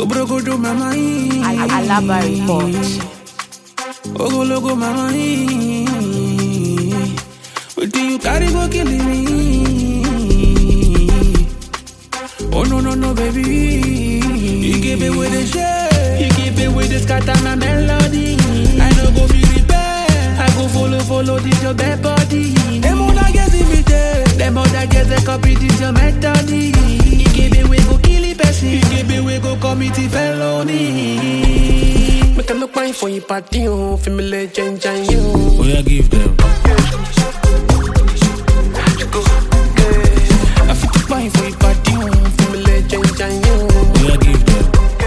Obrogodo mama ee. Alaba report. Ogologo mama ee. Wetin you carry go kill me? Oh no no no baby. You give it with the shit. You give it with the scatter my melody. I no go feel repair. I go follow follow this your bad body. Them other girls imitate. Them other girls they copy this your method. You give it we go kill it person. You give it we go commit it felony. Make a look fine for you party oh, feel me legend and you. Oh yeah, give them. I fit to fine for you party oh, feel me legend and you. Oh yeah, give them.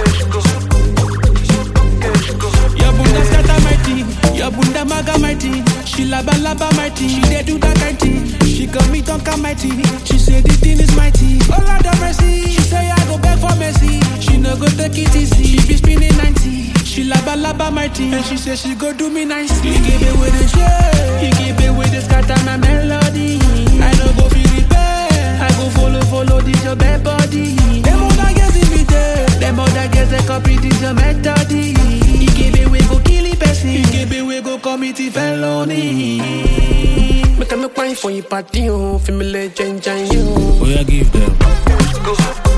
Your bunda scatter my tea, your bunda maga my tea. She laba laba my tea, she dey do that kind thing. She got me tonka my tea, she say the thing is mighty. Oh Lord have mercy, she say I go beg for mercy. She no go take it easy, she be spinning 90. She laba laba my tea, and she say she go do me nicely. You give it with the shit, you give it with the scatter my melody. I no go feel repair, I go follow follow this your bad body. Them other girls imitate, them other girls they copy this your method. You give it we go kill it person, you give it we go commit it felony. Make a look fine for you party oh, feel me legend and you. Oh yeah, give them. Go.